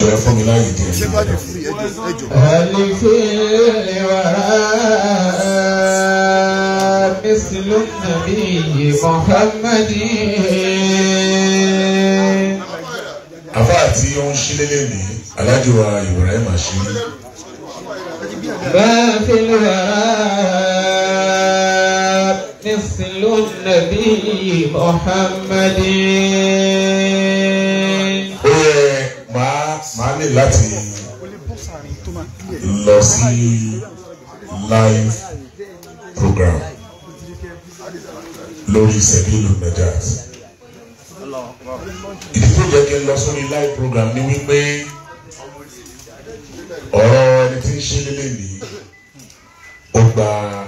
ẹ fún mi láàyè díẹ̀. ṣé bá di fúri ẹjọ ẹjọ. ألف الوراء مثل النبي محمد àfa àti ó ń ṣílélẹ̀ ní alájọ wa Ibrahim àṣírí ما في الوراء مثل النبي محمد ó yẹ máa máa ní láti lọ sí live program lórí sẹ́bílù najat ìdí tó jẹ́ kí n lọ sórí live program ni wípé ọ̀rọ̀ ẹni tí ń ṣe lélẹ̀ ní ó gba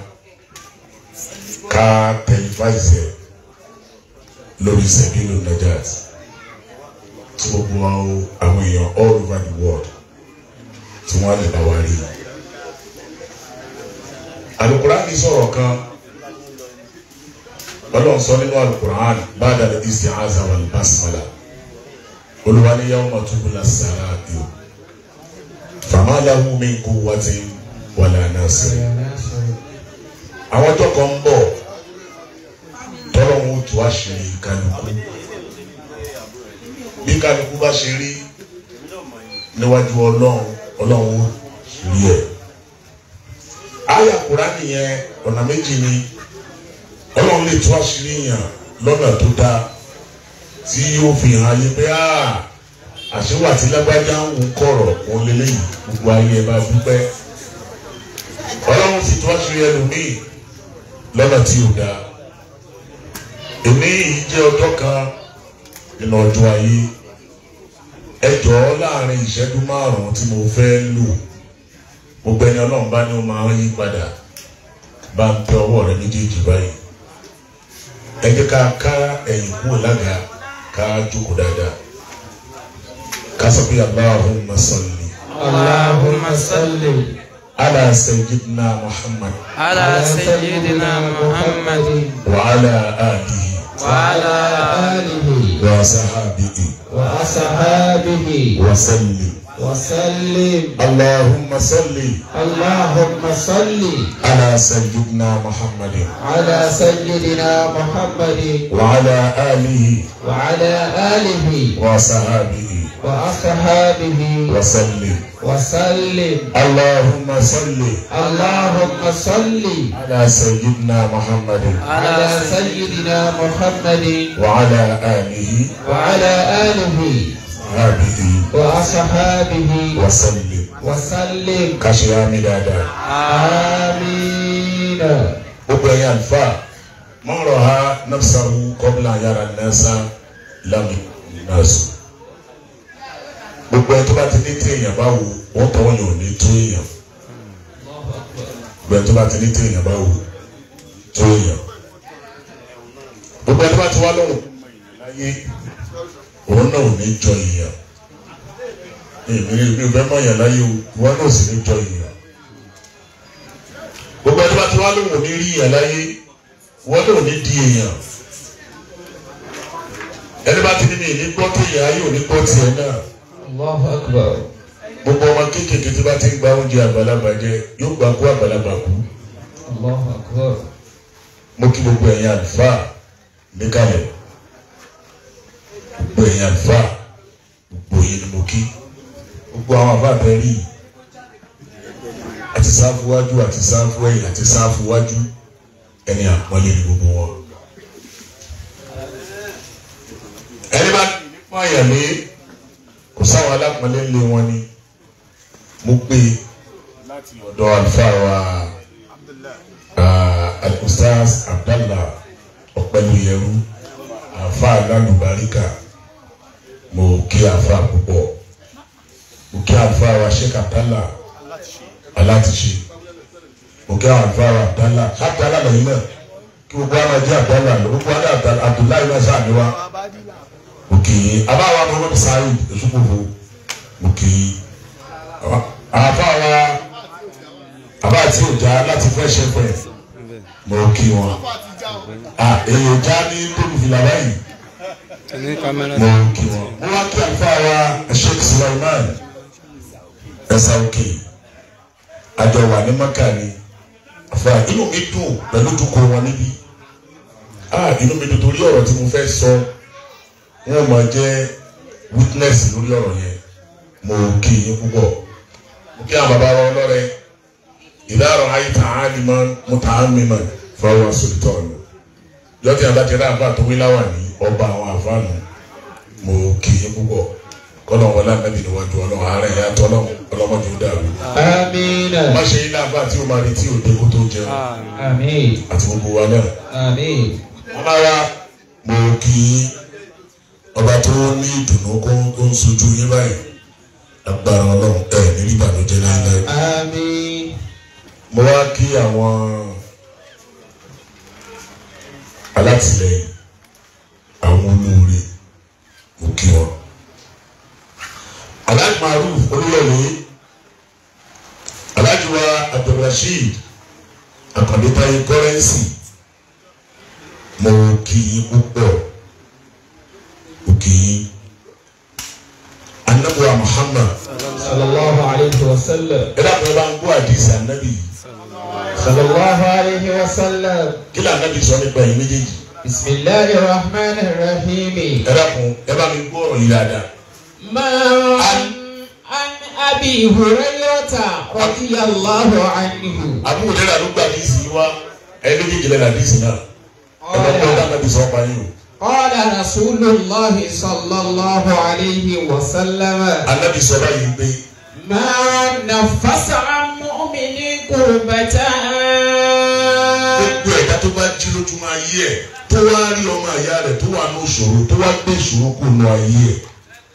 ká tẹlifáìsì ẹ̀ lórí sẹ́bílù najat tí gbogbo àwọn èèyàn all over the world tí wọ́n lè bá wa rí. Alukurani sọ̀rọ̀ kan Ọlọ́run sọ nínú Alukurani ba'da al-isti'aza wal basmala Olúwa ní yawma tubla sara'ir fama lahu min quwwatin wala nasir. Àwọn ọjọ́ kan ń bọ̀ tọ́lọ́run ó tú àṣírí kálukú bí kálukú bá ṣe rí níwájú ọlọ́run ọlọ́run ó rí ẹ̀. àyà Kùránì yẹn ọ̀nà méjì ni ọlọ́run lè tú àṣírí yàn lọ́nà tó dáa tí yóò fi hàn ayé pé àṣewà tí lágbájá ń wù kọ̀rọ̀ òun lélẹ́yìn gbogbo ayé ẹ bá dúpẹ́. ọlọ́run sì tú àṣírí ẹlòmíì lọ́nà tí ò dáa. èmi yìí jẹ́ ọjọ́ kan nínú ọjọ́ ayé ẹ jọ̀ọ́ láàrin ìṣẹ́jú márùn-ún tí mo fẹ́ lò gbogbo ẹni ọlọ́run bá ní ó máa ń yí padà bá ń tẹ ọwọ́ rẹ méjèèjì báyìí ẹ jẹ́ ká ká ẹ̀yìn kúrò lága ká jókòó dáadáa ká sọ pé Allahumma salli اللهم صل ala sayyidina Muhammad على سيدنا محمد wa ala alihi وعلى آله wa sahabihi وأصحابه wa salli وسلم Allahumma salli اللهم صل ala sayyidina Muhammadin على سيدنا محمد وعلى آله وعلى آله وصحابه وأصحابه وسلم وسلم اللهم صل اللهم صل على سيدنا محمد على سيدنا محمد وعلى آله وعلى آله وصحابه وأصحابه وسلم وسلم كشيامي دادا آمين gbogbo ẹ̀yin àlùfáà man raha nafsahu qabla an yara an-nasa lam nasu gbogbo ẹ tó bá ti ní tí èèyàn bá wò wọ́n tọ́ wọn yóò ní tó èèyàn gbogbo ẹ tó bá ti ní tí èèyàn bá wò tó èèyàn gbogbo ẹ tó bá ti wá lóhùn láyé òun náà ò ní jọ èèyàn èmi mi ò fẹ́ mọ̀ yàn láyé o ìwọ náà ò sì ní jọ èèyàn gbogbo ẹni bá ti wá lóhùn ní rí yàn láyé wọn náà ní di èèyàn ẹni bá ti ní mi ní gbọ́ téèyàn ayé ò ní gbọ́ tiẹ̀ náà الله أكبر gbogbo ọmọ kéékèèké tí bá ti ń gba oúnjẹ àgbàlagbà jẹ yóò gbà kú àgbàlagbà kú الله أكبر mo kí gbogbo ẹ̀yin àlùfáà níkàlẹ̀ gbogbo ẹ̀yin àlùfáà gbogbo yìí ni mo kí gbogbo àwọn àbá bẹ́ẹ̀ rí yìí àti sáfù wájú àti sáfù ẹ̀yìn àti sáfù wájú ẹni àpọ́nlé ni gbogbo wọn. ẹni bá ní fún àyàlé kò sáwọn alápọ̀nlé ńlé wọn ni mo gbé láti ọ̀dọ̀ àlùfáà wa ah, al-ustaz abdallah ọ̀pẹ̀lúyẹrú àfa lálùbáríkà mo kí àfa púpọ̀ mo kí àfa wa sheikh abdallah alátiṣe mo kí àwọn àfa wa abdallah abdallah lẹ́yìn náà kí gbogbo àwọn jẹ́ abdallah lọ gbogbo àwọn Abdal- abdullahi náà sáà ní wa mo kì í abáwa muhammad saheed esukufo mo kì í àfa wa àbá àti òjá láti fresh fm mo kí wọn ah èyí òjá ní tóbi fìlà báyìí ní kámẹ́rà. mo kí wọn. mo wá kí àlùfáà wa sheikh sulaiman ẹ̀sà òkè àjọ wà ní maka ni àfa inú mi dùn pẹ̀lú dúkọ wọn níbí ah inú mi dùn torí ọ̀rọ̀ tí mo fẹ́ sọ wọn máa jẹ́ witness lórí ọ̀rọ̀ yẹn mo kí yín púpọ̀ mo kí àwọn bàbá wa ọlọ́rẹ ìdárọ̀ àyíká àlìmọ́ mùtàmímọ́ fọwọ́ sọ̀tọ̀ọ̀nù lọ́tí àbájẹ́rẹ́ àbá tó wí láwà ní ọba àwọn àfáànù mo kì í púpọ̀ kọ́nà wọlé ànábì níwájú ọlọ́run ààrẹ ìyá tọ́lọ́run ọlọ́mọdé ó dàrú. Amina. má ṣe ilé àbá tí ó máa retí òde kó tó jẹun Amin. àti gbogbo wa náà. Amin. ọba wa mo kì í ọba tó ní ìdùnnú kó tó ń sojú yín báyìí agbára ọlọ́run ẹ̀ ní ìbànújẹ́ láéláé. Amin. mo wá kí àwọn alátìlẹyìn àwọn olóore mo kí wọn. alhaji maruf olúyọ̀lé alhaji wa abdulrasheed akọ̀détayé kọ́rẹ́nsì mo kí yín púpọ̀ mo kí yín anabuwa muhammad Sallallahu alayhi wa sallam. ẹ dàpọ̀ ẹ bá ń gbọ́ àdìsí anabi yìí Sallallahu alayhi wa sallam. kí lè anabi sọ nípa yìí méjèèjì Bismillahi rahman rahim. ẹ dàpọ̀ ẹ bá mi gbọ́ ọ̀rọ̀ yìí dáadáa. ما عن أبي هريرة رضي الله عنه àbúrò dẹ́rẹ́ àdúgbò àdìsí yìí wá ẹ méjèèjì lẹ́nu àdìsí náà ẹ bá gbọ́ قال, anabi sọ pa yín o. قال رسول الله صلى الله عليه وسلم anabi sọ báyìí pé ما نفس عن مؤمن كربة gbogbo ẹ̀dá tó bá jí lójúmọ́ ayé ẹ̀ tó wá rí ọmọ àyá rẹ̀ tó wà ní ìṣòro tó wá gbé ìṣòro kù nù ayé ẹ̀.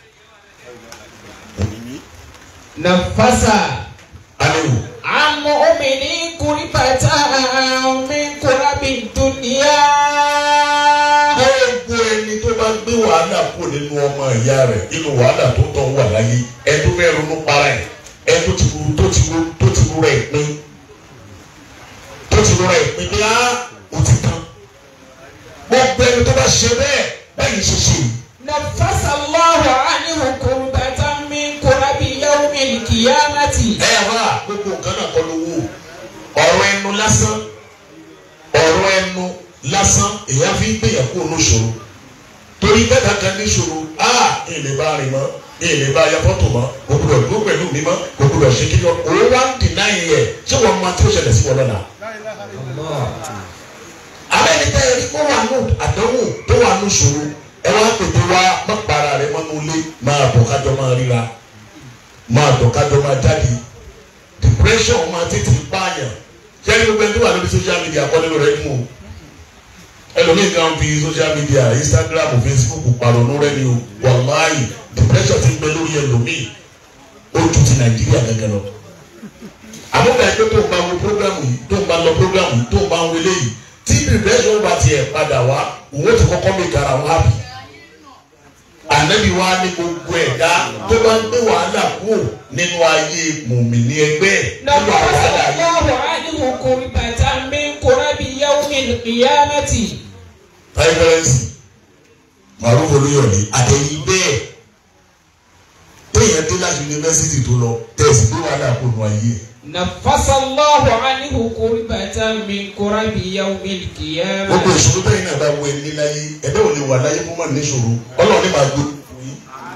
نفس aléwò عن مؤمن كربة من كرب الدنيا gbogbo ẹni tó bá gbé wàhálà kù nínú ọmọ ìyá rẹ̀ nínú wàhálà tó tọ̀ wà láyé ẹ tó fẹ́ ronú para ẹ̀ ẹ tó ti ru tó ti ru tó ti ru rẹ̀ pín tó ti ru rẹ̀ pín bí á ó ti tán gbogbo ẹni tó bá ṣe bẹ́ẹ̀ báyìí ṣe ṣe yìí. نفس الله عنه كربة من كرب يوم القيامة ẹ wá gbogbo nǹkan náà kọ́ ló wò ọ̀rọ̀ ẹnu lásán ọ̀rọ̀ ẹnu lásán èèyàn fi ń gbìyàn kó lóṣòro torí bẹ́ẹ̀ kankan níṣòro a èlé bá rìn mọ́ èlé bá ya fọ́tò mọ́ kò gbọdọ̀ dúró pẹ̀lú mi mọ́ kò gbọdọ̀ ṣe kí lọ òun wá ń dìnnà yẹn yẹ ṣé wọ́n máa tí ó ṣẹlẹ̀ sí wọn lọ́la. الله àbẹ́ ẹni tẹ́ ẹ rí kó wà nù àdánwò tó wà nù ṣòro ẹ wá pèpè wá má para rẹ mọ́nú ilé máa bọ̀ kájọ máa ríra máa bọ̀ kájọ máa jáde depression máa tètè pààyàn sẹ́ni gbogbo ẹni tó wà lórí social media kọ́ nínú rẹ̀ mú o ẹlòmíì kan fi social media Instagram Facebook pàrọ̀nù rẹ̀ ni o wàláyì depression ti ń gbẹ lórí ẹlòmíì ó ju ti Nàìjíríà gẹ́gẹ́ lọ àmọ́gbà ẹgbẹ́ tó ń bá wo programu yìí tó ń bá lọ programu yìí tó ń bá wo eléyìí tí depression bá tiẹ̀ padà wá òun ó ti kọ́kọ́ mi gara wọn happy ànábi wa ní gbogbo ẹ̀dá tó bá ń gbé wàhálà kúrò nínú ayé mùmìnì ẹgbẹ́ ẹ̀ nínú نفس wàhálà yìí. الله عنه كربة من كرب يوم القيامة pẹ́ẹ́fẹ́rẹ́nsì màrúfò olóyọ̀lé àtẹ̀yìn bẹ́ẹ̀ téèyàn dé láti yunifásitì tó lọ tẹ̀sí gbé wàhálà kúrò nínú ayé ẹ̀. نفس الله عنه كربة من كرب يوم gbogbo القيامة ìṣòro bẹ́ẹ̀ náà bá wọ ẹni láyé ẹ̀dá ò lè wà láyé kó má ní ìṣòro ọlọ́run ní máa gbé fún yín.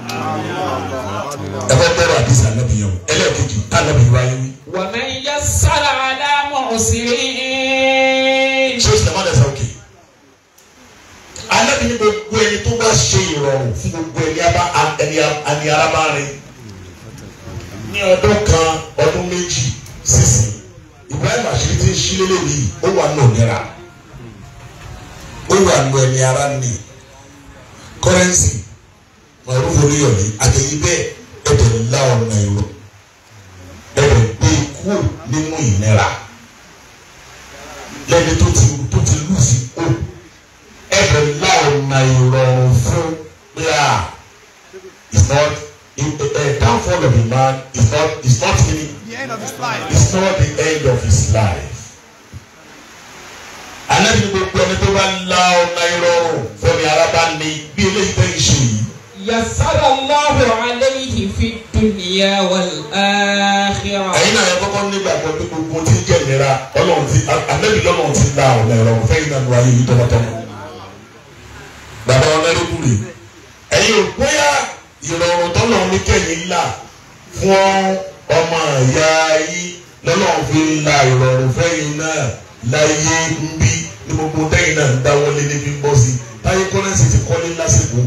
ẹ fẹ́ bẹ́rẹ̀ àdìsí ànábìyàn ẹlẹ́ẹ̀kejì ànábì wáyé wí. ومن يسر على معسرين ṣé o sì lè má dẹ̀ sá òkè. ànábì ní gbogbo ẹni tó bá ṣe ìrọ̀rùn fún gbogbo ẹni abá ẹni ẹni ara bá rìn. ní ọdún kan ọdún méjì sísìn Ibrahim àṣírí tí ń ṣí lélẹ̀ yìí ó wà nù nira ó wà nù ẹni ara nì kọ́rẹ́nsì màrúfò oníyọ̀lé àtẹ̀yìn bẹ́ẹ̀ ẹ̀dẹ̀ ńlá ọ̀nà ìró ẹ̀dẹ̀ gbé ikú nínú ìnira lẹ́ni tó ti tó ti lù sí kú ẹ̀dẹ̀ ńlá ọ̀nà ìrọ̀rùn fún pé à it's not it, uh, downfall of a man is not is not really The end of his life. it's not the end of his life. Alẹ́ ní gbogbo ẹni tó bá la ọ̀nà ìrọ̀rùn fẹ́mi arábá ní bí eléyìí tẹ́ ń يسر الله عليه في الدنيا والآخرة ẹ̀yin náà yẹ kọ́kọ́ nígbàgbọ́ pé gbogbo tí ń jẹ́ ìnira ọlọ́run ti ànábì lọ́lọ́run ti la ọ̀nà ìrọ̀rùn fẹ́yìn náà lọ́wọ́ yìí tọmọtọmọ. bàbá ọlọ́run rè ẹ̀yin ò bóyá ìrọ̀rùn tọ́lọ́run ní kẹ́yìn là fún ọmọ ìyá yìí lọ́lọ́run fi la ìrọ̀rùn fẹ́yìn náà láyé ń bí ní gbogbo tẹ́yìn náà ń dáwọ́lé níbi ń bọ́ sí táyé kọ́lẹ́sì ti kọ́lé lásìkò.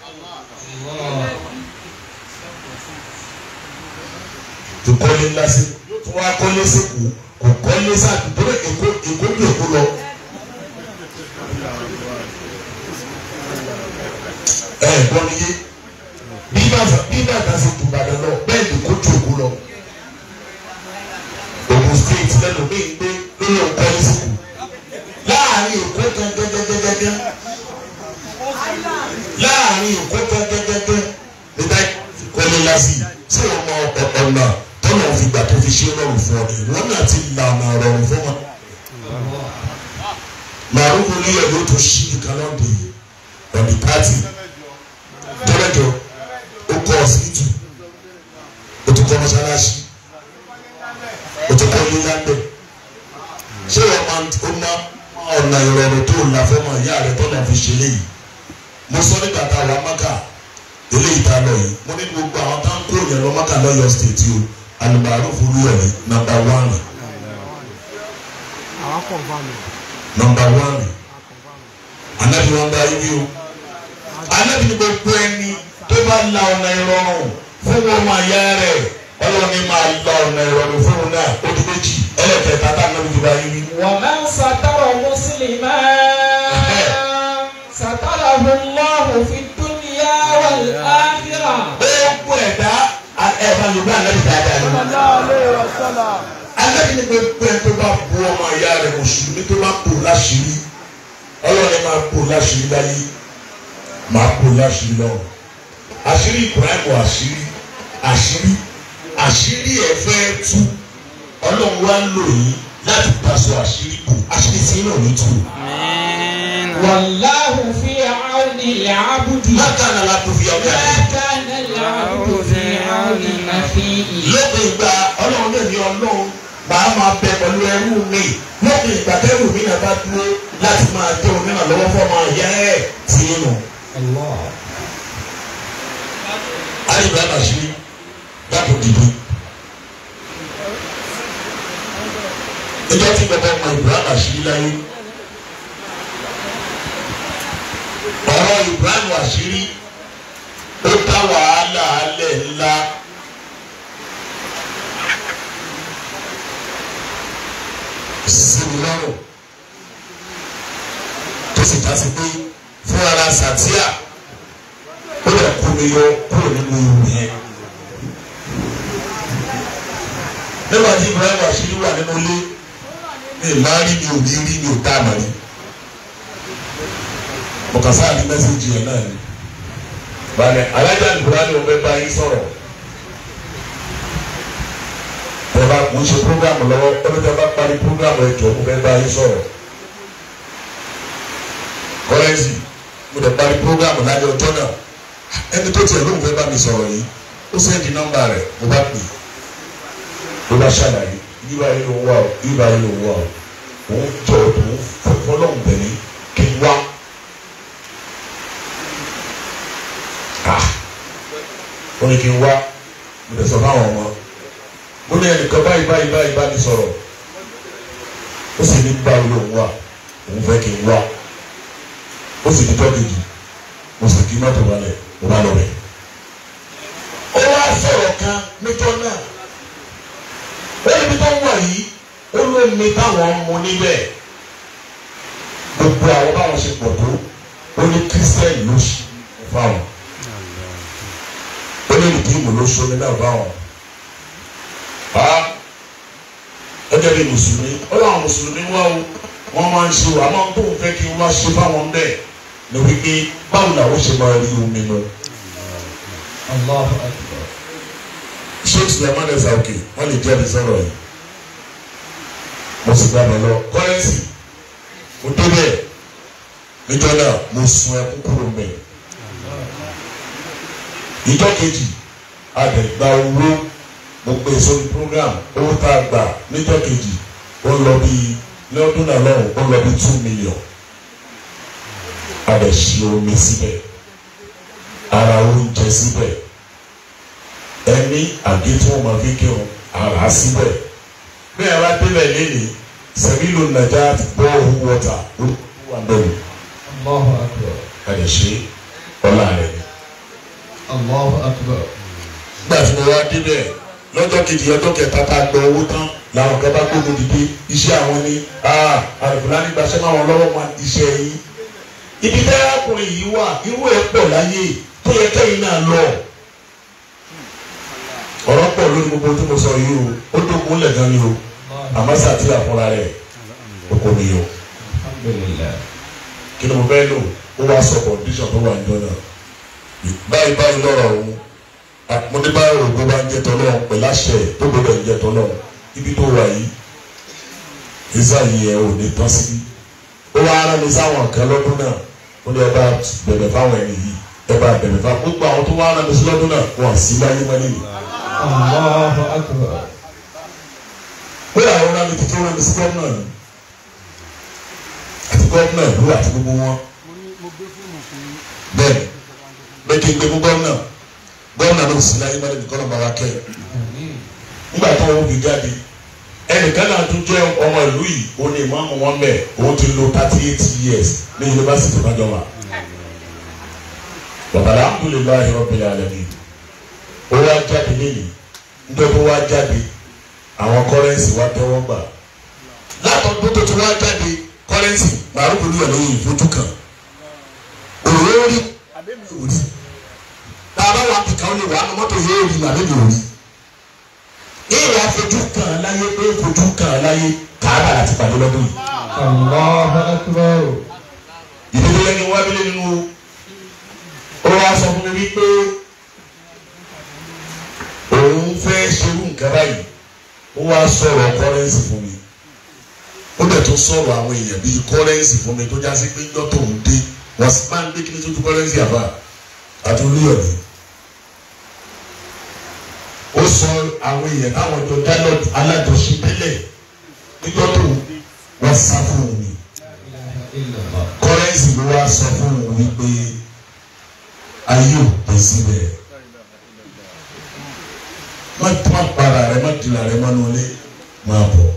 tó kọ́lé lásìkò tó wá kọ́lé sìkò kò kọ́lé sáàtì tó lè èkó èkó bí èkó lọ. ẹ gbọ́ mi yé bí bàtà bí bàtà ṣe tù bàdàn lọ bẹ́ẹ̀ ni kó ju èkó lọ. Ògùn state lẹ́nu mi ń gbé lórí ọ̀kọ́lé sìkò láàrin èkó gẹ́gẹ́gẹ́gẹ́gẹ́ láàrin èkó gẹ́gẹ́gẹ́gẹ́ nígbà kọ́lé lásì sí ọmọ ọ̀nà tọ́lọ̀ fi gbà tó fi ṣe rọrùn fún ọ ìwọ náà ti là ọ̀nà rọrùn fún wọn. màrúkú ní ẹ̀ ló tó ṣí nìkan lọ́dẹ ọ̀dì pátì tọ́lẹ̀jọ ó kọ́ ọ̀sìtù ó ti kọ́ mọ́ṣáláṣí ó ti kọ́ lílá ń bẹ̀. ṣé wọ́n máa ó ná ọ̀nà ìrọ̀rùn tó là fọ́mọ ìyá rẹ̀ tọ́lọ̀ fi ṣe léyìí. mo sọ nígbà tá a wà Mákà eléyìí tá a lọ yìí mo ní gbogbo àwọn tá ń kó yẹn lọ Mákà lọ́yọ̀ stéètì o alùpàrọ̀ fúru ẹ̀rí nàmbà wánì. nàmbà wánì. anabi wọn bá yí o. anabi ní gbogbo ẹni tó bá la ọ̀nà ìrọ̀rùn fún wọn máa yá rẹ̀ ọlọ́run ní máa la ọ̀nà ìrọ̀rùn fún wọn náà ó di méjì ẹlẹ́kẹ̀ẹ́ta tá anabi tó bá yí. ومن ستر مسلما ستره الله في الدنيا والآخرة gbogbo ẹ̀dá ẹ̀fà yorùbá anabi dáadáa lọ. anabi ní gbogbo ẹ̀ tó bá bu ọmọ ìyá rẹ̀ mùsùlùmí tó bá bò láṣìírí ọlọ́run máa bò láṣìírí láyé máa bò láṣìírí lọ́run àṣírí ibrahim àṣírí àṣírí àṣírí ẹ̀ fẹ́ tú ọlọ́run wá ń lò yín láti pàṣẹ àṣírí bò àṣírí tí náà ní tù. آمين والله في عون العبد má kàn án láti fi ọmọ ما ẹ̀ كان العبد في عون أخيه lópin ìgbà ọlọ́run lè ní ọlọ́run màá máa bẹ pẹ̀lú ẹrú mi lópin ìgbà tẹ́rù mi náà bá dúró láti máa jẹ́ òmìnira lọ́wọ́ fọ́ọ̀mù ayé ẹ̀ tí ń nù. الله alìbá nàṣírí dàpọ̀ dìbò. ìjọ tí bàbá ọmọ Ibrahim àṣírí láyé ọ̀rọ̀ Ibrahim àṣírí ó dá wàhálà alẹ́ ńlá. sinmi lọ́rùn tó sì já sí pé fún ara sàtíà ó lè kó mi yọ kúrò nínú ewu yẹn. nígbà tí Ibrahim àṣírí wà nínú ilé mi ì máa rí mi ò ní rí mi ò tá àmọ́ rí mọ̀kàsá àti mẹ́sẹ̀gì yẹn náà ni. balẹ̀ alájà Ibrahim ò fẹ́ bá yín sọ̀rọ̀ ẹ bá kò ń ṣe programu lọ́wọ́ ẹ bá bá parí programu ẹ jọ kó fẹ́ bá yín sọ̀rọ̀ kọ́lẹ́sì mo dẹ̀ parí programu láyé ọjọ́ náà ẹni tó tiẹ̀ lóun fẹ́ bá mi sọ̀rọ̀ yìí ó sẹ́ndì nọ́mbà rẹ̀ mo bá pè ló bá ṣàlàyé yíba yìí ló ń wá o yíba yìí ló ń wá o òun jọ òun fọlọ́hún bẹ̀rẹ̀ kí n wá. Ah, ó ní kí n wá mo dẹ̀ sọ fáwọn ọmọ mo ní ẹnìkan báyìí báyìí báyìí bá mi sọ̀rọ̀ ó sì ní báyìí ló ń wá òun fẹ́ kí n wá ó sì ní tọ́kìjì mo sì kí mọ́tò balẹ̀ mo bá lọ bẹ̀. ó wá sọ̀rọ̀ kan níjọ́ náà ó ní bí tó ń wà yìí ó ló ní táwọn mú níbẹ̀ gbogbo àwọn báwọn ṣe pọ̀ tó ó ní kírísítẹ́nì ló ṣe fáwọn ó ní ìdíìmù ló ṣe náà fáwọn ha ẹjẹ bí mùsùlùmí ó láwọn mùsùlùmí wá o wọn máa ń ṣe o àmọ́ tó ń fẹ́ kí wọ́n ṣe fáwọn bẹ́ẹ̀ ní wípé báwo làwọn ṣe máa rí omi lọ. الله أكبر sheikh suleiman ẹsẹ òkè wọn lè jẹ́ ẹ̀sọ́rọ̀ yìí mo sì gbà mọ́ lọ kọ́rẹ́nsì mo débẹ̀ níjọ́ náà mo sun ẹkún kúrò mẹ́ ìjọ kejì àdẹ̀gbà owó mo pè sórí program owó tá a gbà níjọ kejì ó lọ bí lọ́dún náà lọ́rùn ó lọ bí two million àdẹ̀sí omi síbẹ̀ ara oúnjẹ síbẹ̀ ẹni àgé tí wọ́n máa fi kírun ara síbẹ̀ bí ẹ bá débẹ̀ lẹ́nìí sẹ́mílò nàjà bọ́ọ̀hù wọ́tà ó wà lọ́rùn Allahu akbar. àdẹ̀sí ọ̀la rẹ̀ ni Allahu akbar. nígbà tí mo wá débẹ̀ lọ́jọ́ kejì ọjọ́ kẹta tá a gbọ́ owó tán làwọn kan bá gbógun dìde iṣẹ́ àwọn ní àlùfáà nígbàṣẹ́ máa wọn lọ́wọ́ máa iṣẹ́ yín. ibi tẹ́ ọkùnrin yìí wà irú ẹ̀ pọ̀ láyé tó yẹ kẹ́yìn náà lọ. ọ̀rọ̀ pọ̀ lórí gbogbo tí mo sọ yìí o ó dókun lẹ̀ gan ni o àmọ́ sàtì àfúnra rẹ̀ oko mi o. Alhamdulillah. kí ni mo fẹ́ lò ó wá sọ condition tó wà níjọ náà. báyìí báyìí lọ́rọ̀ òun mo ní báyìí ògbó bá ń jẹ tọ́lọ́ pẹ̀lú àṣẹ tó gbọdọ̀ ń jẹ tọ́lọ́ ibi tó wà yìí ìsá yìí ẹ ò ní tán síbí ó wá ara mi sáwọn kan lọ́dún náà ó ní ẹ bá bẹ̀bẹ̀ fáwọn ẹni yìí ẹ bá bẹ̀bẹ̀ fáwọn gbogbo àwọn tó wá ara mi sí lọ́dún náà wọn sí láyé mọ́ nìyí. Allahu akbar. pé àwọn ará mi ti tó rán mi sí gómìnà ni àti gómìnà ìlú àti gbogbo wọn bẹ́ẹ̀ bẹ́ẹ̀ kí n gbé fún gómìnà gómìnà ló sì láyé mọ́ nìyí kọ́ ló máa wá kẹ́ ẹ̀. nígbà tó wọn fi jáde ẹnìkan náà tún jẹ́ ọmọ ìlú yìí ó ní ìmọ̀ọ́mù wọn bẹ̀ òun ti lò thirty eight years ní yunifásitì lọ́jọ́ wa. bàbá alhamdulilayi rabbil alamin ó wá jáde lẹ́yìn nítorí ó wá jáde àwọn kọ́rẹ́nsì wá tẹ́wọ́ gbà. látọ̀dún tó ti wá jáde kọ́rẹ́nsì màrúkú ní ọ̀nà yìí fojú kan òróró rí òrí tàbá wà kíkà ó lè wà á ní mọ́tò yóò rí màdébí òrí ìwà fojú kan láyé pé fojú kan láyé kàábà láti pàdé lọ́dún yìí. Allahu akbar. ìdílé lẹ́ni wá bílẹ̀ nínú ó wá sọ fún mi wípé òun fẹ́ ṣerú nǹkan báyìí ó wá sọ̀rọ̀ kọ́rẹ́nsì fún mi ó dẹ̀ tún sọ̀rọ̀ àwọn èèyàn bíi kọ́rẹ́nsì fún mi tó já sí pé ńjọ́ tóun dé wọ́n sì máa ń gbé kí ní tójú kọ́rẹ́nsì àbá àti olúyọ̀dé ó sọ àwọn èèyàn táwọn jọ dálọ́ alájọṣe tẹ́lẹ̀ níjọ́ tóun dé wọ́n sá fún un ni Illallah. kọ́rẹ́nsì ló wá sọ fún un wípé ayé ò pè síbẹ̀ má má para rẹ má dìlà rẹ má nulẹ̀ máa bọ̀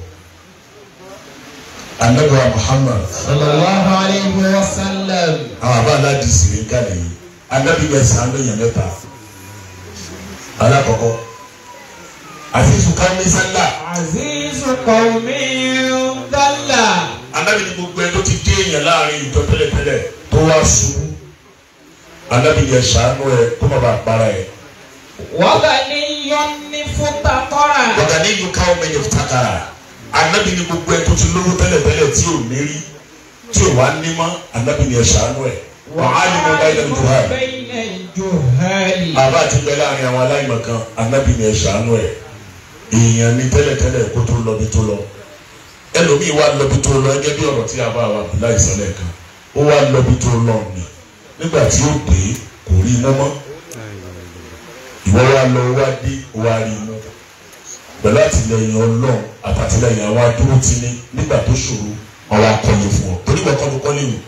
anabiwa Muhammad Sallallahu alayhi wa sallam. àwọn àbá aládìsí rẹ kálí yìí anabi bẹ sàn án lóyún mẹ́ta alákọ̀ọ́kọ́ àti sùkàmí sálà Azizu qawmin dalla. anabi ni gbogbo ẹ tó ti dé èèyàn láàrin ìjọ tẹ́lẹ̀tẹ́lẹ̀ tó wá ṣubú anabi yẹ ṣàánú ẹ kó má bàa para ẹ. Wa ghaniyyun fuqara. wọ́n ní ìlú káwọn mẹ́yẹ fìtàkàrà anabi ni gbogbo ẹ tó ti lówó tẹ́lẹ̀tẹ́lẹ̀ tí ò lérí tí ò wá ní mọ́ anabi ni ẹ ṣàánú ẹ wọ́n á ní mo bá ilẹ̀ tó hà bayna al-juhali. àbá àti bẹ́ẹ̀ láàrin àwọn aláìmọ̀ kan anabi ni ẹ ṣàánú ẹ èèyàn ní tẹ́lẹ̀tẹ́lẹ̀ kó tó lọ bí tó lọ ẹlòmíì wá lọ bí tó lọ ẹgẹ́ bí ọ̀rọ̀ tí a bá wa bí láìsàn lẹ́ẹ̀kan ó wá lọ bí tó lọ ni nígbà tí ó dé kò rí iná mọ́ ìwọ wa lọ wá dé wá rí iná pẹ̀lú àtìlẹyìn ọlọ́run àtàtìlẹyìn àwọn adúró ti ní nígbà tó ṣòro àwọn akọni fún ọ torí wọn kọ́ ló kọ́lé wò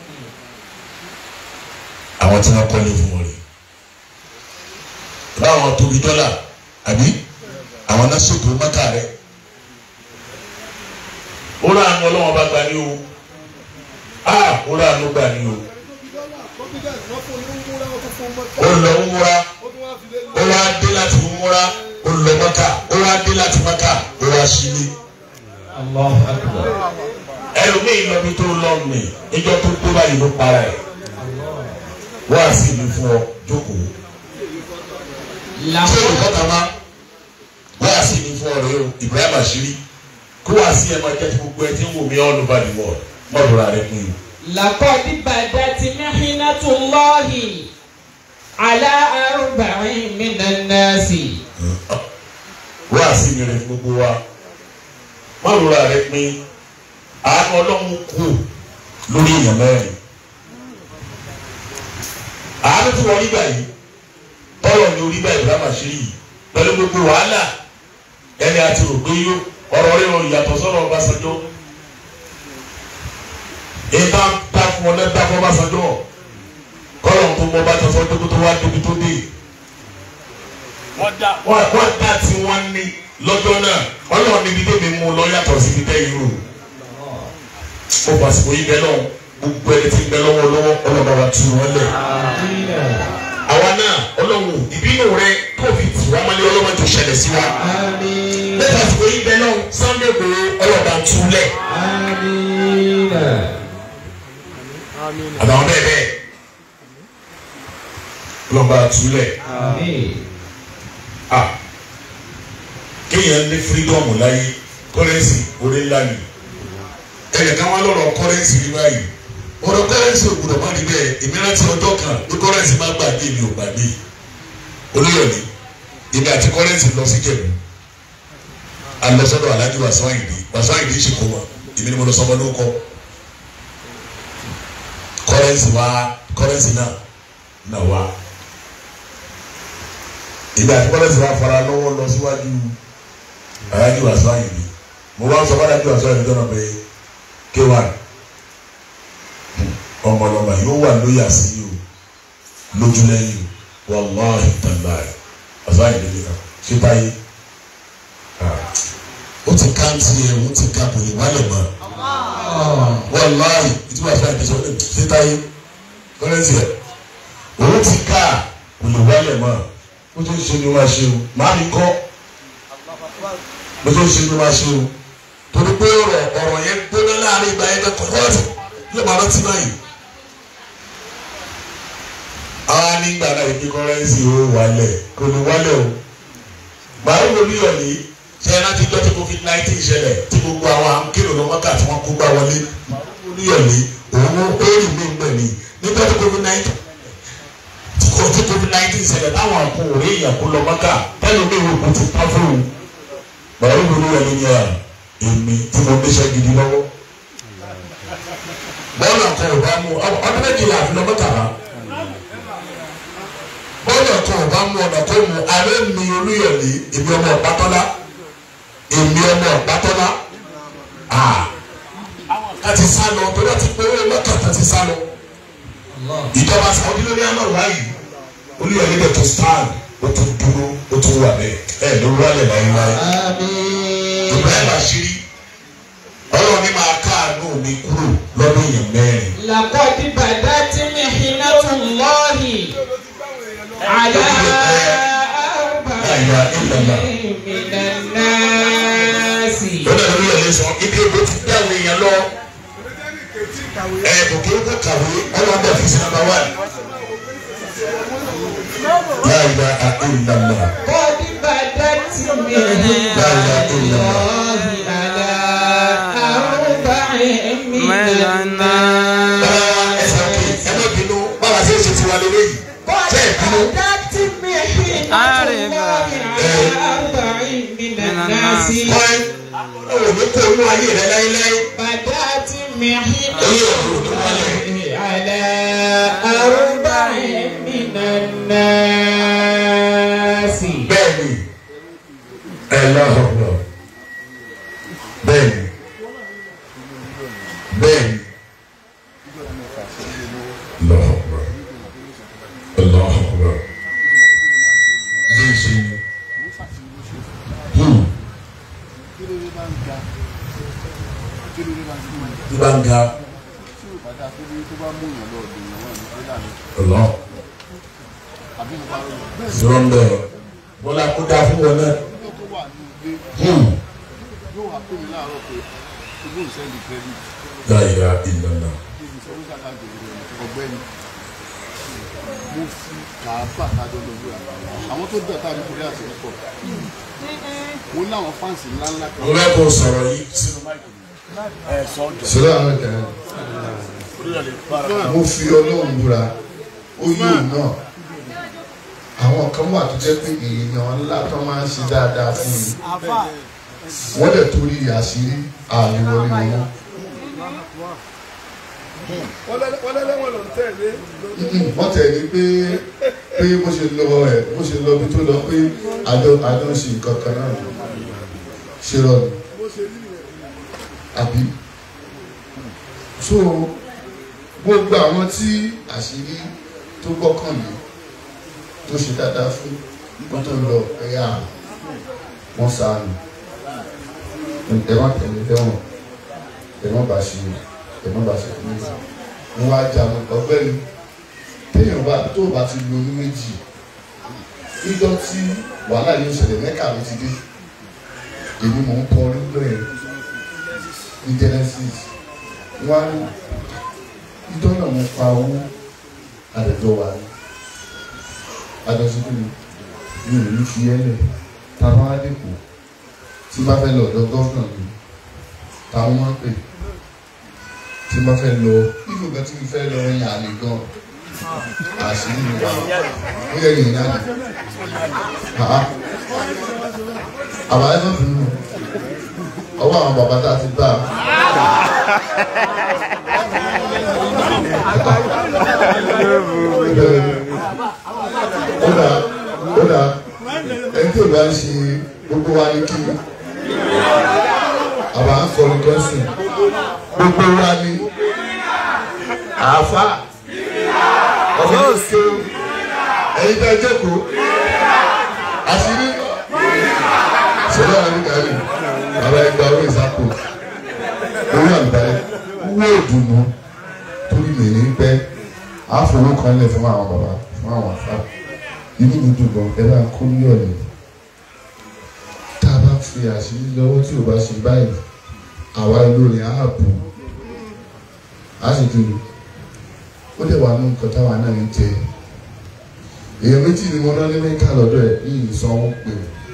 àwọn tí wọ́n kọ́lé fún wọn rè báwọn tóbi dọ́là àbí àwọn náà ṣètò mọ́kà rẹ ó rà ánú ọlọ́wọ́n bá gbà ní o a ó rà ánú gbà ní o ó lọ ń múra ó wá dé láti múra ó lọ mọ́kà ó wá dé láti mọ́kà ó wá sílé Allahu akbar. ẹlòmíì lọ́bi tó lọ mí ìjọ tó tó báyìí ló para ẹ̀ wá sí ìlú fún ọ jókòó tí o kọ́ta má wá sí ìlú fún ọ rẹ o Ibrahim àṣírí kó wá sí ẹ máa jẹ́ ti gbogbo ẹ tí ń wò mí all over the world mọ́dúnrún rẹ fún yìí. لقد بدت محنة الله على أربع من الناس wá sí mi rẹ fún gbogbo wa mọ́dúnrún rẹ pín àánú ọlọ́run kù lórí èèyàn mẹ́rin àánú tí wọ́n nígbà yìí ọ̀rọ̀ ni orí báyìí lámà ṣe yìí pẹ̀lú gbogbo wàhálà ẹni àti ògbé yó ọ̀rọ̀ rẹ̀ wọn yàtọ̀ sọ̀rọ̀ Ọbásanjọ́ ìta ta fún ọ lẹ́ta fún Ọbásanjọ́ kọ́lọ̀ tó mọ bàtà sọ tó tó wá débi tó dé wọ́n dá tí wọ́n ní lọ́jọ́ náà ọlọ́run níbi tẹ́mi mú lọ yàtọ̀ síbi tẹ́yìn rò ó pàṣípò yìí bẹ́ẹ̀ náà gbogbo ẹni tí ń bẹ lọ́wọ́ lọ́wọ́ ọlọ́ba wa tu wọn lẹ̀. àwa náà ọlọ́run ìbínú rẹ tó fi tì wá mọ́lẹ́ ọlọ́mọ tó ṣẹlẹ̀ sí wa. lẹ́tà àsìkò yìí bẹ́ẹ̀ náà Sunday Igboho ọlọ́ba tu lẹ̀. àtàwọn bẹ́ẹ̀ bẹ́ẹ̀ ọlọ́ba tu lẹ̀. ah kéèyàn ní fírídọ́ọ̀mù láyé kọ́rẹ́nsì orí ńlá ni ẹ̀yẹ̀ káwọn lọ́rọ̀ kọ́rẹ́nsì rí báyìí ọ̀rọ̀ kọ́rẹ́nsì ògùdọ̀ má rí bẹ́ẹ̀ èmi rántí ọjọ́ kan bí kọ́rẹ́nsì má gbàgbé mi ò gbàgbé olóyọ̀ni èmi àti kọ́rẹ́nsì lọ sí jẹ̀bú alọ́sọ́dọ̀ alájú wàsán àyìndí wàsán àyìndí ṣe kó wọn èmi ni mo lọ sọmọ ló kọ kọ́rẹ́nsì wá kọ́rẹ́nsì náà náà wá èmi àti kọ́rẹ́nsì wá fara lọ́wọ́ lọ síwájú alájú wàsán àyìndí mo wá sọ fún alájú wàsán àyìndí náà pé kéwàá ọmọlọmọ yóò wà lóyè àsìyí o lójúlẹ́yìn o wàláhì tàláì àzáyé lórí náà ṣé báyìí ó ti káńtì ẹ̀ ó ti ká kò lè wálẹ̀ mọ́ wàláhì ìtura fún àìdíjọ́ ṣé táyé kọ́lẹ́sì ẹ̀ òun ti ká kò lè wálẹ̀ mọ́ ó tó ń ṣe ni wọ́n ṣe o màá mi kọ́ ó tó ń ṣe ni wọ́n ṣe o torí pé ọ̀rọ̀ ọ̀rọ̀ yẹn gbóná láàrin ìgbà yẹn kẹ́kọ̀ọ́ kọ́ọ̀tù yóò máa rántí báyìí. àwa nígbà náà ìpín kọ́rẹ́nsì ó wálẹ̀ kò ní wálẹ̀ o. báwo ló ní ọ̀nì ṣe é láti gbọ́ tí covid nineteen ṣẹlẹ̀ tí gbogbo àwọn akéèrò ló mọ́kà tí wọ́n kó gbá wọlé. báwo ló ní ọ̀nì òun ó rí mi gbẹ̀ ní nígbà tí covid nineteen tí kò tí covid nineteen ṣẹlẹ̀ táwọn àpò òrí èèyàn kó lọ mọ́kà tẹ́lẹ̀ mi ò kò ti pa fún un. báwo ló ní ọ̀nì yẹn èmi tí mo gbéṣẹ́ gidi lọ́wọ́ bọ́ọ̀lù ọ̀kan ò bá mú ọdún méjìlá àfi lọ́mọ tàbá bọ́ọ̀lù ọ̀kan ò bá mú ọ̀nà tó mú alẹ́ mi olúyọ̀lé èmi ọmọ ọ̀pátọ́lá èmi ọmọ ọ̀pátọ́lá ká ti sá lọ tó láti pé owó mọ́kàtà ti sá lọ ìjọba Saudi lórí àná wáyé olúyọ̀lé dẹ̀ tó stand ó tún dúró ó tún wà bẹ́ẹ̀ ẹ̀ ló rálẹ̀ láyé láyé Ibrahim àṣírí ọlọ́run ní máa káàánú mi kúrò lọ́dún yẹn mẹ́rin. لقد بدت محنة الله على Àyà ìlànà. من الناس lọ́dọ̀ lórí ẹ̀ lè sọ ibi èbó ti dá àwọn èèyàn lọ. ẹ kò kí ó kó kàwé ọlọ́run bẹ̀ fi sí nàmbà wá. Àyà ìlànà. قد بدت محنة الله على أربع من الناس Báwa ẹ sàkè ẹ má bínú báwa ṣe é ṣe tiwa lélẹ́yìí. Ṣé ẹ bínú? بدت محنة الله على أربع من الناس Kọ́ ẹ ò ní kó inú ayé rẹ láéláé. بدأت محنة Oyè ọ̀rọ̀ tó wálẹ̀. على أربع من الناس bẹ́ẹ̀ni ẹ lọ́hùnmọ́ bẹ́ẹ̀ni bẹ́ẹ̀ni lọ́hùnmọ́ lọ́hùnmọ́ léṣe hmm tí bá ń ga lọ sọ̀rọ̀ ń bẹ̀ bọ́lá kó dáa fún wọn náà hmm yóò wá pè mí láàárọ̀ pé owó ìsẹ́ndì credit láyà ìlànà débi sọ wíṣà láti ìlú ọ̀gbẹ́ni mo fi kàáfà kájọ lọ lóra àwọn tó dọ̀tà ní korea ti pọ̀ mo ní àwọn fáǹsì ńláńlá kan mo fẹ́ kó sọ̀rọ̀ yìí sínú sọlá àwọn kan mo fi ọlọ́run búra oyè náà àwọn kan wà tó jẹ́ pé èèyàn ńlá tó máa ń ṣe dáadáa fún mi wọ́n dẹ̀ torí àṣírí àmì wọlé wọn wọ́n lẹ́lẹ́wọ̀n ló ń tẹ̀lé wọ́n tẹ̀ ní pé pé bó ṣe lọ ẹ bó ṣe lọ bí tó lọ pé àjọ àjọ ń ṣe nǹkan kan náà ṣe rọ ni àbí so gbogbo àwọn tí àṣírí tó gbọ́kàn lé tó ṣe dáadáa fún wọn tó lọ ẹ̀yà wọn sàánù ẹ má tẹ̀lé tẹ́wọ̀n ẹ má bá ṣe ẹ má bá ṣe fún mi wọn wá jà mọ́ ọ̀gbẹ́ni téèyàn bá tó bá ti lo ní méjì níjọ́ tí wàhálà yóò ṣẹlẹ̀ mẹ́kà ló ti dé èmi mò ń kọ orin lóyè ní Genesis wọn á ní ìjọ náà mo pa owó àdẹjọ wa ní adọ́síkú mi mi ò ní fi ẹ́ lẹ̀ táwọn á dẹ́kun tí bá fẹ́ lọ ọ̀dọ̀ gọ́fúnà mi táwọn máa ń pè tí bá fẹ́ lọ ìlú kan tí mo fẹ́ lọ yàn àlè gan àṣírí mi wà ó yẹ yìnyín àlè àá àbáyé náà fún mi ọwọ́ àwọn bàbá tá a ti bá ó dà ó dà ẹni tí ò bá ń ṣe gbogbo wa ní kí àbá ń kọrin kọ́sìn gbogbo wa ní àáfà ọmọ ìṣe ẹ̀yin tẹ́ jókòó àṣírí ṣẹlẹ̀ àríkàrí bàbá ẹgbẹ́ orí ìsápò orí àlùbáyé wúwo ìdùnnú torí mi ní pẹ́ àfọwọ́ kan lẹ̀ fún àwọn bàbá fún àwọn àfà inú mi dùn gan ẹ bá kó ní ọ̀lẹ́ tá a bá fi àṣírí lọ́wọ́ tí ò bá ṣe báyìí àwa olórin ààbò á sì dùn ó dẹ̀ wà nù nǹkan táwa náà ń jẹ èèyàn méjì ni mo ná ní mẹ́ka lọ́dọ̀ ẹ̀ ní ìsanwó pè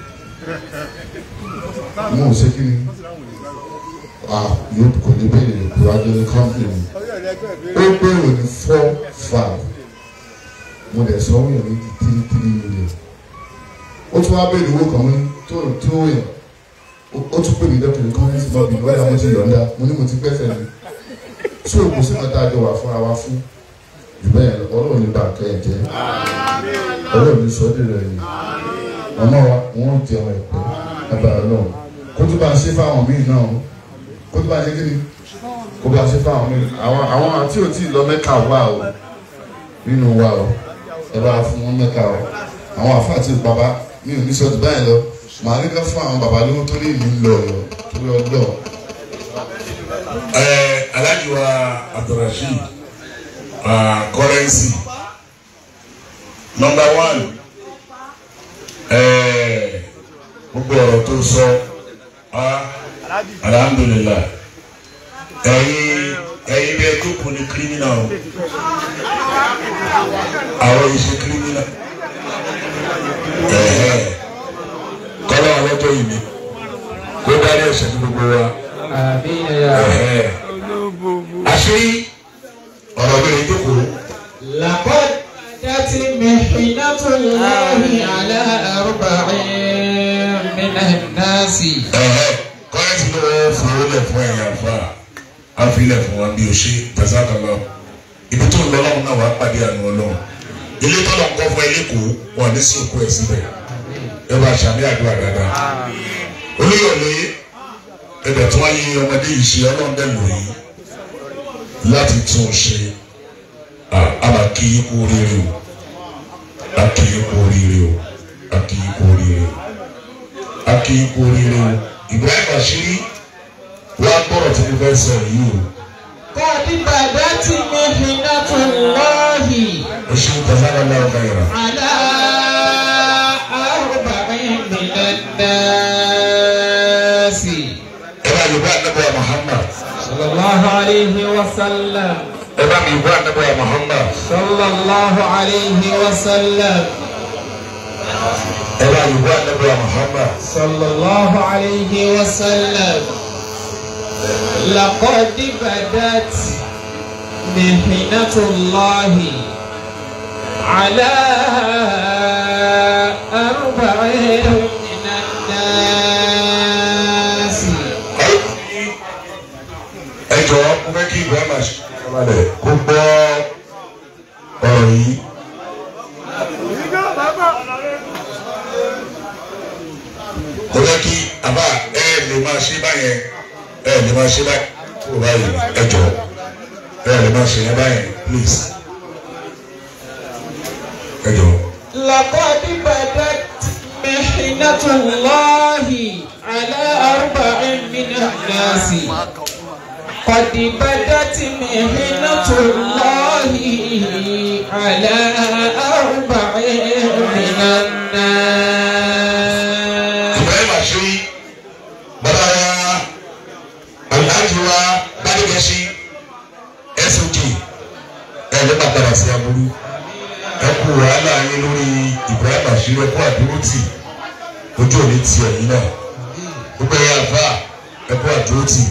mo ò ṣe kí ni yóò kò ní bẹ́ẹ̀ lè kúrò ajọ́ ní kọ́mpìnì ó gbèrò ní four five mo dẹ̀ sọ wọ́n yàn ní three three million ó tún wá bẹ̀rẹ̀ owó kan ní tó tó yàn ó tún pè mí dọ́kítà kan ní sinmi ọ̀bì lọ́dà mo ti yọ̀ǹda mo ní mo ti gbẹ́sẹ̀ mi tí o kò sí kan tá a jọ wà fúnra wa fún jù bẹ́ẹ̀ lọ ọlọ́run ní bàkẹ́ ẹ̀ jẹ́ ọlọ́run ní sọ́dẹ̀ rẹ̀ yìí màmá wa wọ́n jẹun ẹ̀pẹ́ agbára náà kó tó bá a ṣe fáwọn míì náà kó tó bá a ṣe kí ni kó bá a ṣe fáwọn míì àwọn àwọn àti ò tí ì lọ mẹ́ka wà o nínú wa o ẹ bá fún wọn mẹ́ka o àwọn àfa àti bàbá mi ò ní sọ́dọ̀ báyìí lọ màá ní ká fún àwọn bàbá lówó tó ní ìlú lọ lọ tó lọ lọ. ẹ Alhaji wa Abdulrasheed currency number one gbogbo ọ̀rọ̀ tó sọ alhamdulilah ẹ̀yin ẹ̀yin bẹ́ẹ̀ tó kù ní kírímìnà o àwọn ìṣe kírímìnà kọ́lá ọlọ́jọ́ yìí ni kó dárí ẹ̀ṣẹ̀ ní gbogbo wa آمين يا رب àṣírí ọ̀rọ̀ mi ní jókòó. لقد أتت محنة الله على أربع من الناس kọ́lẹ́tì ló wọ́n fowó lẹ̀ fún ẹ̀yà àfa àfilẹ̀ fún wa bí o ṣe tẹ̀síàkàlọ́ ibi tó ń lọ lọ́wọ́ náà wàá pàdé àánú ọlọ́run ilé tọ́lọ̀ ń kọ́ fún ẹ lẹ́kọ̀ọ́ wọn ní sí òkú ẹ̀ síbẹ̀ ẹ bá ṣàmì àdúrà dáadáa olóyọ̀lé ẹ̀bẹ̀ tí wọ́n yí ọmọdé yìí ṣe ọlọ́run dẹ̀ lò yìí láti tún un ṣe àmà kí í kú oríire o a kí í kú oríire o a kí í kú oríire o a kí í kú oríire o Ibrahim Bashiri wàá gbọ́dọ̀ tí mo fẹ́ sọ yìí o قد بدت محنة الله o ṣe ń tẹ̀sán lọ́wọ́ ọ̀gá yàrá. على أربع من الناس ẹ bá yorùbá àdàbọ̀ Muhammad صلى الله عليه وسلم ẹ bá mi yorùbá àdàbọ̀ Muhammad صلى الله عليه وسلم ẹ bá yorùbá àdàbọ̀ Muhammad صلى الله عليه وسلم لقد بدت محنة الله على أربع من الناس ẹ jọ̀wọ́ mo fẹ́ kí Ibrahim Bashiri balẹ̀ kó gbọ́ ọ̀rọ̀ yìí mo fẹ́ kí àbá ẹ lè máa ṣe báyẹn ẹ lè máa ṣe báyẹn kó báyìí ẹ jọ ẹ lè máa ṣe yẹn báyẹn please ẹ jọ. لقد بدت محنة الله على أربع من الناس قد بدت محنة الله على أربع من الناس Ibrahim Ashiri bàbá wa Alhaji wa Bádégẹ̀sí SOG ẹ̀ ló bá padà sí aburú ẹ kú wàhálà yín lórí Ibrahim Ashiri ẹ kú àdúró tì ojú òní ti ẹ̀yìn náà gbogbo ẹ̀yà àfà ẹ kú àdúró tì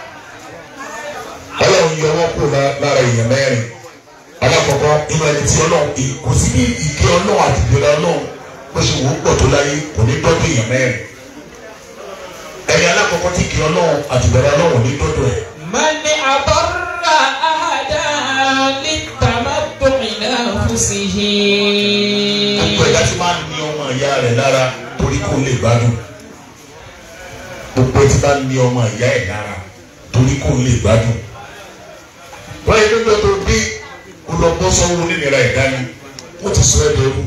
Ọlọ́run yọ wọ́n kúrò lá- lára èèyàn mẹ́rin alákọ̀ọ́kọ́ inú ẹni tí Ọlọ́run kò sí bí ìké Ọlọ́run àti ìgbéra Ọlọ́run bó ṣe wò ó pọ̀ tó láyé kò ní dọ́dọ̀ èèyàn mẹ́rin ẹni alákọ̀ọ́kọ́ tí kì í ọlọ́run àtìgbàrá ọlọ́run ní dọ́dọ̀ ẹ̀. من أضر أحدا للتمتع نفسه gbogbo ẹ̀dá tí máa ń ní ọmọ ìyá rẹ̀ lára torí kó lè gbádùn. gbogbo ẹ̀ tí máa ń ní ọmọ ìyá ẹ̀ lára torí kó lè gbádùn. báyìí nígbà tó dé kó lọ bọ́ sọ́wọ́ nínira ẹ̀dá ni wọ́n ti sọ ẹ́ dẹrú.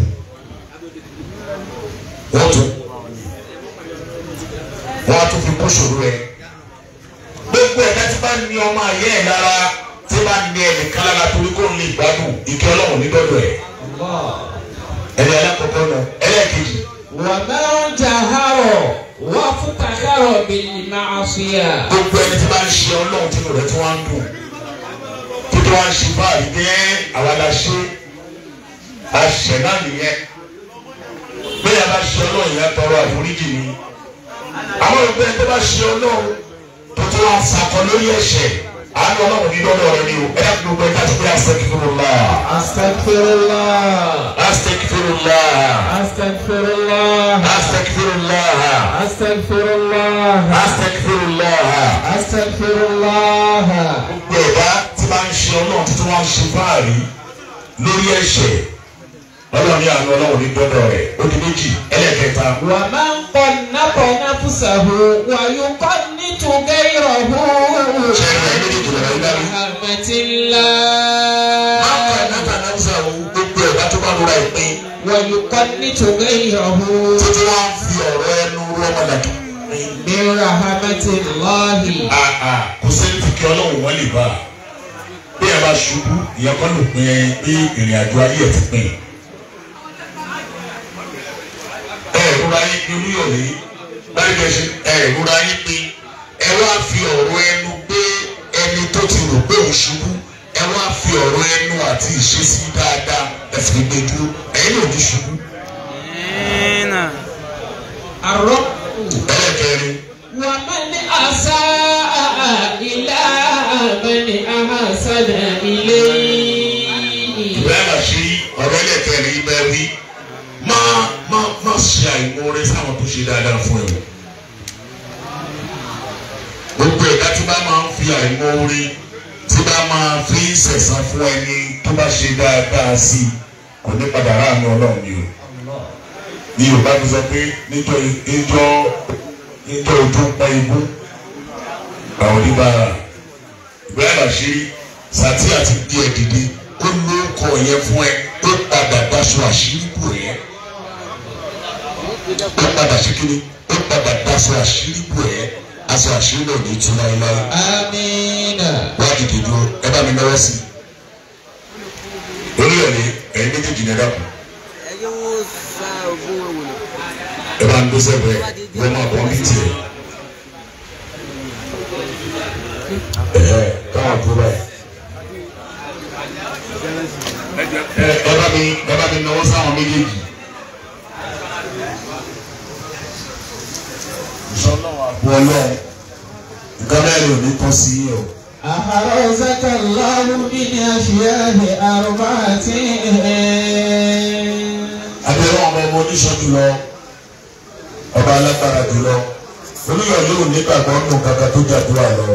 wọ́n tún wọ́n á tún fi kún ṣòro ẹ̀. gbogbo ẹ̀dá tí bá ń ní ọmọ ìyá ẹ̀ lára tí bá ń ní ẹnìkan lára torí kó lè gbádùn ìkẹ́ ọlọ́run ní dọ́dọ̀ ẹ̀. الله ẹni alákọ̀ọ́kọ́ náà ẹlẹ́ẹ̀kejì ومن جهر وافتخر بالمعصية gbogbo ẹni tí bá ń ṣe ọlọ́run tí rẹ̀ tí wọ́n ń dùn tí tí wọ́n ń ṣe báyìí pé àwa la ṣe àṣẹ náà nìyẹn bẹ́ẹ̀ bá ṣe ọlọ́run yẹn tọrọ àforíjì ni àwọn òbí ẹni tó bá ṣe ọlọ́run tó tí wọ́n sakọ lórí ẹ̀ṣẹ̀ àánú ọlọ́run ní lọ́dọ̀ rẹ ni o ẹ dákun gbogbo ẹja tó pé astaghfirullah أستغفر الله astaghfirullah أستغفر الله astaghfirullah أستغفر الله astaghfirullah. أستغفر الله gbogbo ẹ̀dá tí bá ń ṣe ọlọ́run títí wọ́n ń ṣe fáàrí lórí ẹ̀ṣẹ̀ ọlọ́run ní àánú ọlọ́run ní dọ́dọ̀ rẹ̀ ó di méjì ẹlẹ́kẹta. ومن قنط نفسه ويقنط غيره ṣé ẹ̀rọ ẹ̀ méjèèjì lọ́rọ̀ yín dárí. برحمة الله máa ń kọ́ ẹ̀dá náà sọ gbogbo ẹ̀dá tó bá lóra ìpín ويقنط غيره títí wọ́n á fi ọ̀rọ̀ ẹnu rọ́mọdàkì. برحمة الله àà kò sẹ́ni tí kí ọlọ́run wọ́n lè bá a. bí ẹ bá ṣubú ìyẹn kọ́ ló pin ẹ pé ìrìn àjò ayé ẹ̀ ti pin. ẹ ìrora yín pin olúyọ̀lé báyìí bẹ́ẹ̀ ṣe ẹ ìrora yín pin ẹ wá fi ọ̀rọ̀ ẹnu gbé ẹni tó ti rò pé òun ṣubú ẹ wá fi ọ̀rọ̀ ẹnu àti ìṣesí dáadáa ẹ fi gbé dúró ẹ̀yin náà ní ṣubú. الرب ẹlẹ́kẹrin ومن أساء إلى من أحسن إليه ìbára ṣe ọ̀rọ̀ ẹlẹ́kẹrin ibẹ̀ wí má má má ṣe àìmọ́re sáwọn tó ṣe dáadáa fún ẹ o. gbogbo ẹ̀dá tí bá máa ń fi àìmọ́re tí bá máa fi ń sẹ̀sán fún ẹni tó bá ṣe dáadáa sí i kò ní padà ráàánú ọlọ́run ni o. ní yorùbá ti sọ pé níjọ́ níjọ́ níjọ́ ojú ń pa ikú àwọn oníbàárà ìbára ṣe sàtí àti bí ẹ dìde ó lórúkọ yẹn fún ẹ ó padà daṣọ àṣírí bò yẹn ó padà ṣe kíni ó padà daṣọ àṣírí bò yẹn aṣọ àṣírí náà ní tú láéláé آمين wá dìde dúró ẹ bá mi náwó sí i oníyọ̀lé ẹ̀yin méjèèjì ní ẹ dàpọ̀ ẹyẹ wo sa ogun ewu nà. ẹ bá ń dó sẹ́gbẹ̀ẹ́ wọ́n máa bọ́ bí tiẹ̀ ẹ̀ẹ́ káwọn tó báyìí. ẹ ẹ bá mi ẹ bá mi náwó sáwọn méjèèjì. wọ́n lọ nǹkan mẹ́rin ò ní tọ́ sí yín o. أحرزك الله من أشياء أربعة abẹ́rẹ́ ọmọ ọmọ oníṣọ́ jùlọ ọba alágbára jùlọ olùyọ̀ yóò nígbàgbọ́ nù kankan tó jàdúrà lọ.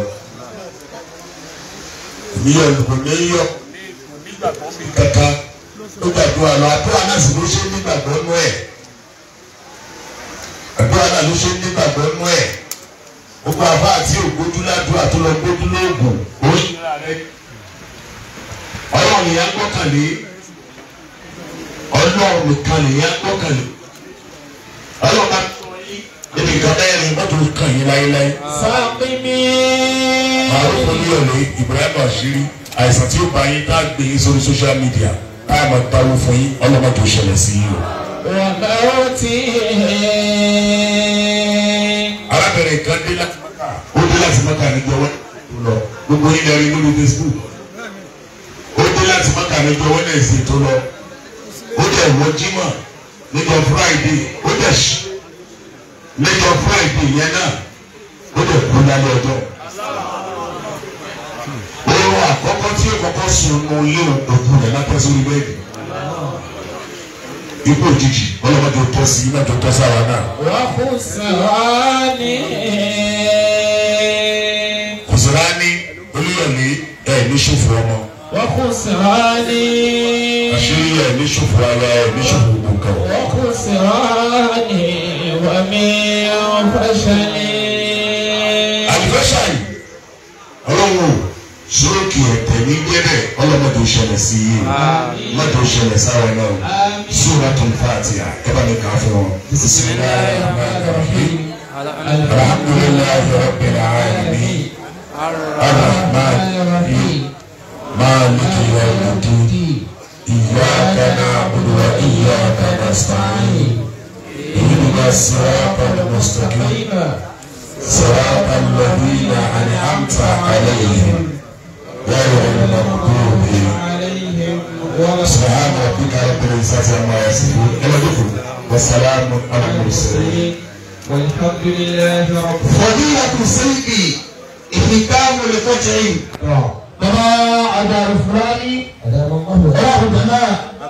ìyọ̀ kò ní yọ̀ kankan tó jàdúrà lọ àdúrà náà sì ló ṣe nígbàgbọ́ nù ẹ̀. àdúrà náà ló ṣe ń nígbàgbọ́ nú ẹ̀ gbogbo àbá àti ògbójú ládùúrà tó lọ gbójú lóògùn ó ń ṣe rẹ̀ ọlọ́run nìyẹn gbọ́kànlé ọlọ́run nìkan nìyẹn gbọ́kànlé ọlọ́run bá tó yín níbi nǹkan mẹ́rin mọ́tò kàn yín láéláé. Fáàmì. Màrún Olúyọ̀lé Ibrahim Àṣírí àìsàn tí ó bá yín tá a gbé yín sórí social media tá a máa dáwó fún yín ọlọ́mọ tó ṣẹlẹ̀ sí yín o. Wàmẹ́rọ̀tì. arábìnrin kan dé láti mọ́kà ó dé láti mọ́kà níjọ wẹ́ tó lọ gbogbo yín lọ rí lórí Facebook ó dé láti mọ́kà níjọ Wednesday tó lọ ó dẹ̀ wọ Jímọ̀ níjọ Friday ó dẹ̀ ṣí níjọ Friday yẹn náà ó dẹ̀ kú lálẹ́ ọjọ́ oorun àkọ́kọ́ tí ó kọ́kọ́ sùn nù ilé òkú rẹ̀ látọ́ sórí bẹ́ẹ̀dì ikú òjijì ọlọ́mọdé ó tọ́ sí iná tó tọ́ sára náà. Wàhùsàánì. kùsùránì olúyọ̀lé ẹ̀ ní ṣòfò ọmọ Wàhùsàánì. àṣírí ẹ̀ ní ṣòfò ara ẹ̀ ní ṣòfò gbogbo kan. Wàhùsàánì. Wàmí ọ̀fàṣàní. àlùfẹ́sà yìí ọlọ́run sóòkè ẹ̀tẹ̀ ní gbẹ́rẹ̀ ọlọ́mọdé ó ṣẹlẹ̀ sí i mọ́tò ó ṣẹlẹ̀ sára náà Suratul Fatiha ẹ bá mi kà á fún wọn. bisimilayi rahman rahim alhamdulilayi rabbil alamin arrahman rahim maliki yawmiddin iyyaka na'budu wa iyyaka nasta'in ihdina siratal mustaqim صراط الذين أنعمت عليهم غير المغضوب عليهم ولا سبحان ربك رب العزة عما يصفون والسلام على المرسلين والحمد لله رب فضيلة سيدي إحكام لفتح bàbá àdàrú fúlàní العالمين ọlọ́run jẹ̀mẹ́